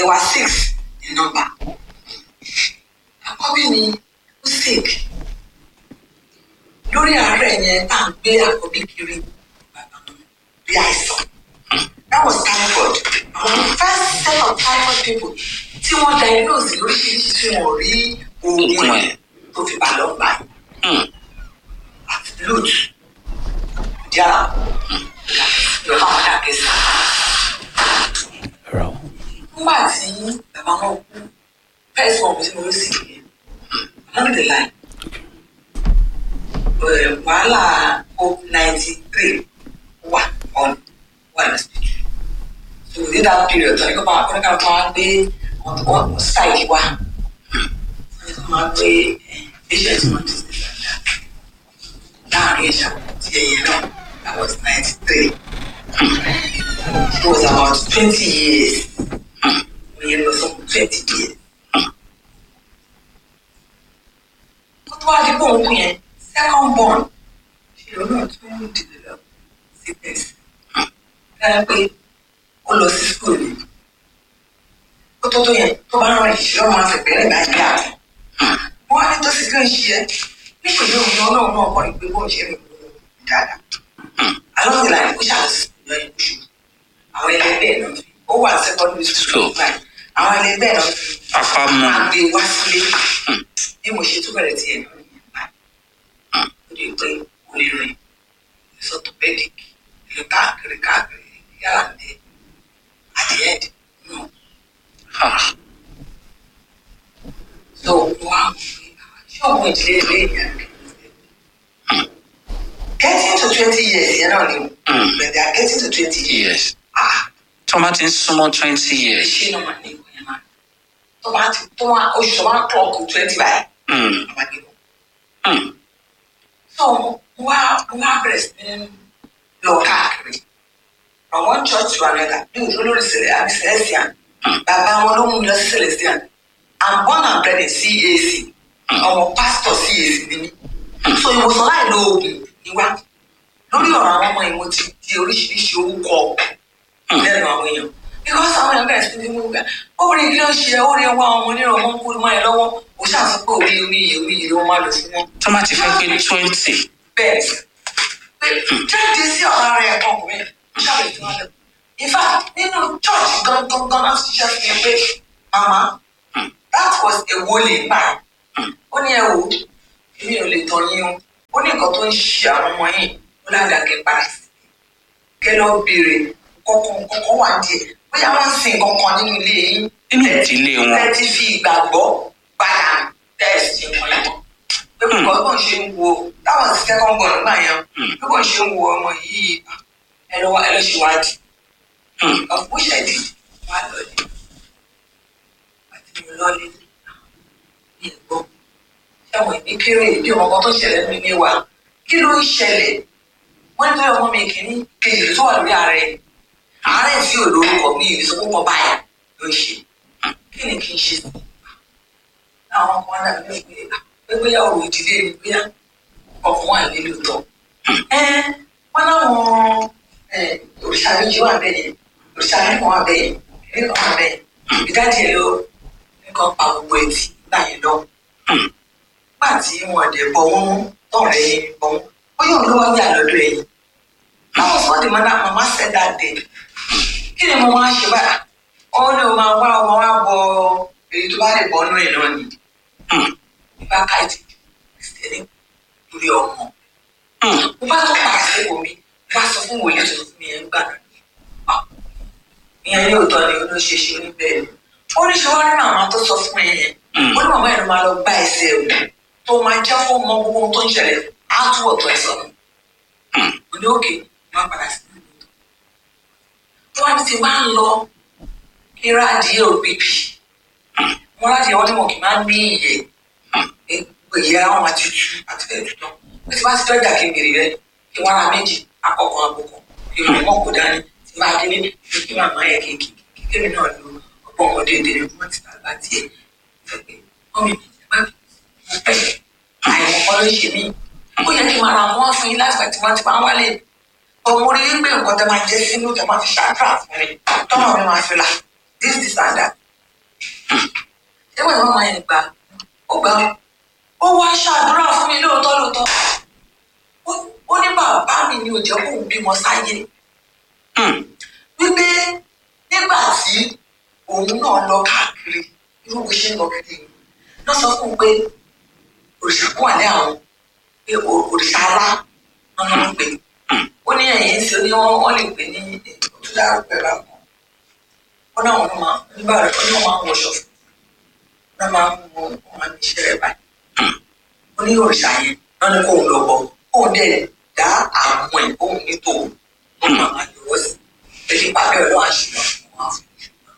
they were six in number àkọ́bí mi ó sick lórí àárẹ̀ yẹn tá à ń gbé àkọ́bí kiri bí àìsàn that was typhoid àwọn first set of typhoid people tí wọ́n diagnose lóríṣiríṣi tí wọ́n rí oògùn ẹ̀ tó fi bá lọ gbà àti blood díà lọ́wọ́ àwọn dàgẹ́ sí. Rọ. nígbà tí bàbá wọn kú first one tí mo rí sí yẹn along the line eh, wàhálà covid ninety three wà on wà ní hospital so within that period tọ́ni kó máa kọ́ni ká máa gbé wọ́n strike wá wọ́n kó máa gbé patient wọn ti ṣe dáadáa láàrin ìṣà tí ẹ̀yẹ náà that was ninety three it was about twenty years ìyẹn lọ sọ twenty years. kó tó wá di bóun kú yẹn second born ṣe ló náà tún develop sickness dára pé ó lọ sí school ni kó tó tó yẹn tó bá rán ìṣirò máa fẹ̀ bẹ́rẹ̀ bá yá àtọ̀ wọ́n á ní tó sì kí n ṣe ẹ́ nípìnlẹ̀ òun náà náà náà kọ́ ni pé bóun ṣe rìn dáadáa along the line ó ṣàlùsí lọ́yìn oṣù àwọn ẹlẹgbẹ́ náà fi ó wà secondary school báyìí àwọn ẹlẹgbẹ́ náà fi Afá mú. máa gbé wá sílé bí mo ṣe tún bẹ̀rẹ̀ tiẹ̀ náà nìyẹn báyìí ó di pé kò lè rìn orthopedic lọ káàkiri káàkiri yàrá ní at the end no Ah. so wá ṣé ọmọ ìdílé ilé ìyá getting to twenty years yẹn náà ni o Mm. but they are getting to twenty years Yes. ah Tó bá ti ń súnmọ́ twenty years. ṣé náà máa ní ìwé yẹn máa tó bá ti tó wá oṣù tó bá clock twenty báyìí Mm. àwọn àgbẹ̀ Mm. so wá wá bẹ̀rẹ̀ sí ní lọ káàkiri from one church to another ní òjò lórí sílẹ̀ àbí celestian bàbá wọn ló mú mi lọ sí celestian i'm born and bred in cac ọmọ pastor cac ni mí so ìwòsàn láì lo oògùn ni wá lórí ọ̀rọ̀ àwọn ọmọ yìí mo ti di oríṣiríṣi orúkọ lẹ́nu àwọn èèyàn because àwọn èèyàn bẹ̀rẹ̀ sí ní mú gbà obìnrin kí ló ń ṣe ó rí wá ọmọ onírọ̀ ọmọ ń kú mọ́ ẹ lọ́wọ́ ó ṣàṣọ pé orí orí iye orí iye ló máa lò fún wọn Tó bá ti fẹ́ pé twenty. bẹ́ẹ̀ pé jáde sí ọ̀rọ̀ ara ẹ̀ ọkùnrin ó ṣàlẹ̀ tí wọ́n lọ. in fact nínú church gangan gan láti ṣiṣẹ́ fún mi pé mama that was a wọlé gbà ó ní ẹ wò ó èmi ò lè tọ́ yín o ó ní nǹkan tó ń ṣe àwọn ọmọ yìí ó ládàkẹ́ padà sí kẹ́ lọ béèrè kọ̀ọ̀kan kọ̀ọ̀kan wà díẹ̀ bóyá wọ́n ń sin kankan nínú ilé yín Nínú ìdílé wọn. ẹ ti fi ìgbàgbọ́ padà tẹ́ẹ̀sì nǹkan yẹn pé bíbọ̀ bó ń ṣe ń wo táwọn ti second born nígbà yẹn bí bó ń ṣe ń wo ọmọ yìí ẹ lọ ẹ lọ ṣèwádìí Mm. ọ̀pọ̀ ṣẹ̀dí wà lọ́lẹ̀ àti mi lọ́lẹ̀ ní ẹ̀gbọ́n ṣẹ́wọ̀n ìní kéré ìdí ọmọ kan tó ṣẹlẹ̀ nínú ilé wa kí ló ń ṣẹlẹ̀ wọ́n ní ọmọ mi kìíní kejì tó wà lórí ààrẹ ààrẹ tí ò lórúkọ mi ìrìnsọ púpọ̀ báyà ló ń ṣe kí ni kí n ṣe sí àwọn ọmọ náà ní pé pé bóyá ọ̀rọ̀ ìdílé ni bóyá ọkùnrin wà nílé lóòótọ́ ẹ wọn láwọn ẹ, òrìṣà méjì wà bẹ́ẹ̀ yẹn òrìṣà mẹ́kàn wà bẹ́ẹ̀ yẹn ẹ̀mí kan wà bẹ́ẹ̀ yẹn ìdájí ẹ̀ ló nǹkan pa gbogbo ẹtì nígbà yẹn lọ nígbà tí wọn dẹ̀ bọ̀ wọ́n tọ̀rẹ́ yẹn bọ̀ wọ́n bóyá òun ló wá yà lọ́dọ̀ ẹ̀yìn láwọn sọ́ọ̀dì mọ́ná màmá said that day kí ni mo máa ṣe báyà ó ní o máa wá ọmọ wa bọ èyí tó bá lè bọ́ nínú ẹ̀ náà ni Mm. ìbá ká ìtì kìrìsìtẹ́nì lórí ọmọ Mm. mo bá tó padà sí omi mo bá sọ fún wòlíì tó fún mi yẹn gbà náà Ah, ìyẹn yóò tọ́ ni ló ṣe ṣe ní bẹ́ẹ̀ ni ó ní ṣe wá rí màmá tó sọ fún mi yẹn ó ní màmá yẹn ló máa lọ gbá ẹsẹ̀ o tó máa jẹ́ kó mọ gbogbo ohun tó ń ṣẹlẹ̀ á túbọ̀ tó ẹ̀ sọ̀rọ̀ mo ní òkè má padà sí ìlú tó wá ní ti máa ń lọ kí rádìí òbíbì wọn láti ẹwọ́n tí wọn kì í máa ń ní ìyẹ́ ìyẹ́ àwọn máa tutù àti bẹ́ẹ̀ tutọ́ bí ti bá ti dọ́jà kí n bèrè rẹ kí wọ́n ra méjì akọkọ àbùkù kí n mọ̀ kó dání tí máa délé kí kí màmá yẹ kí kí kí kémi náà lo ọgbọ́n ọmọdé ìdílé wọn ti bàbá tiẹ̀ fẹ́ pé wọ́n mi má mo pẹ́ àìmọ̀ kan ló ṣe mí ó yẹ kí n máa ra wọn fún yín láti pàtí wọn ti máa wálé ọmọ orí wípé nǹkan tẹ máa jẹ sínú tẹ máa fi ṣàdúrà fún mi tọ́mọ mi máa fi là this this and that ẹwọ ìwọ máa yẹn gbà ó gbà ó wá ṣàdúrà fún mi lóòótọ́ lóòótọ́ Ó- ó ní bàbá mi ni ò jẹ́ kóun bímọ sáyé Hmm. wípé nígbà tí òun náà lọ káàkiri irú bó ṣe ń lọ kiri yìí, náà sọ fún un pé òrìṣà kún wà ní àwọn pé o- òrìṣà alá wọn ló ń pè ó ní ẹ̀yìn sí ní wọ́n wọ́n lè pè ní òtútù àrùpẹ bá wọn ó náà wọn máa nígbà rẹ ó ní wọn máa ń wọṣọ fún un wọn máa ń mú wọn máa ń ṣe rẹ báyìí ó ní òrìṣà yẹn náà ní kóun lọ bọ kóun dẹ̀ dá àwọn ẹ̀ kóun ní tòun ó máa máa yọwọ́ sí èyí pàdé ọlọ́run àṣìlọ fún wọn fún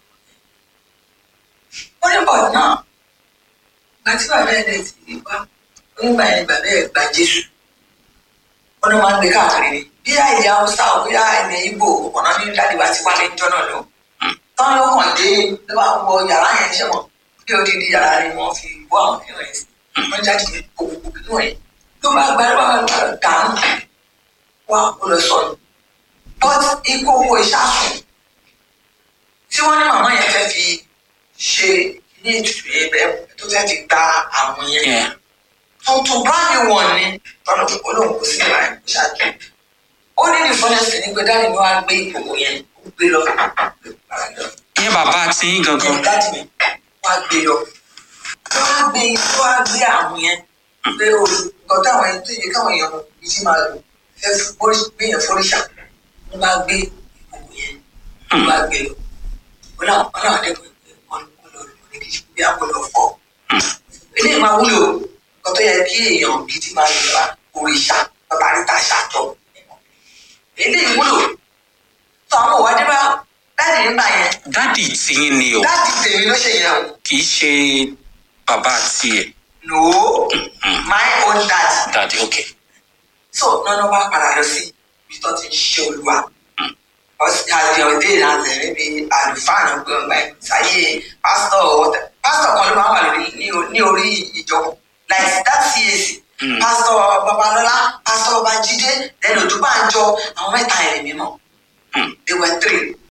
un. ó ní bọ̀ náà ìgbà tí bàbá ẹ̀ dẹ̀ ti wá onígbà yẹn bàbá ẹ̀ gba jésù wọn máa ń gbé káàkiri ni bí àìyá haúsá ò bí àìyá ibo ọ̀nà ní dáàdì wa ti wálé níjọ́ náà lọ. tán ló kàn dé ló bá wọ yàrá yẹn ṣe mọ̀ bí odidi yàrá ni wọ́n fi bọ́ àwọn kìnìún yẹn sí wọ́n jáde ní gbogbo kìnìún yẹn ló bá gbá ló bá gbá dànù wá ó lọ sọnù. but ikú owó ìṣàsùn tí wọ́n ní màmá yẹn fẹ́ fi ṣe ní ètùtù yẹn bẹ́ẹ̀ tó fẹ́ fi gba àwọn yẹn Yeah. tuntun brand new one ni tọ́lọ̀ olóhùn kò sí ìwà ẹ̀ ṣáájú. ó ní ní fọ́nẹ́sì ní pé dáàdì ni wọ́n á gbé ìkòkò yẹn ó gbé lọ. ìyẹn bàbá tí yín gangan. Ìyẹn dáàdì mi wọ́n á gbé lọ. wọ́n á gbé wọ́n á gbé àwọn yẹn pé o nǹkan táwọn ẹni tó yẹ káwọn èèyàn yìí ti máa lò fẹ́ gbé yẹn fọ́ríṣà wọ́n bá gbé ìkòkò yẹn wọ́n bá gbé lọ. wọ́n náà wọ́n náà dẹ́kun pé wọ́n lọ lọ ní kí bí àwọn lọ fọ́. eléyìí máa wúlò nǹkan tó yẹ kí èèyàn gidi máa lò wá òrìṣà bàbá níta ṣàtọ̀ eléyìí wúlò tó àwọn òwádìí bá dáàdì nígbà yẹn dádì tí yín ni o dáàdì tèmi ló ṣe yẹn o kì í ṣe bàbá tiẹ̀. no my own dad dádì ok. so nọ́nà bá padà lọ sí ibi tó ti ń ṣe olúwa àti ọdẹ ìlànà níbi àlùfáà náà gbé ọgbà ẹ̀ sáyé pásítọ̀ ọ̀tẹ̀ pásítọ̀ kan ló máa ń wà lórí ní o- ní orí ìjọba like that CAC Mm. pásítọ̀ babalọ́lá pásítọ̀ babájídé lẹ́nu òdúbànjọ àwọn mẹ́ta ẹ̀rẹ̀ mímọ́ Hmm. they were three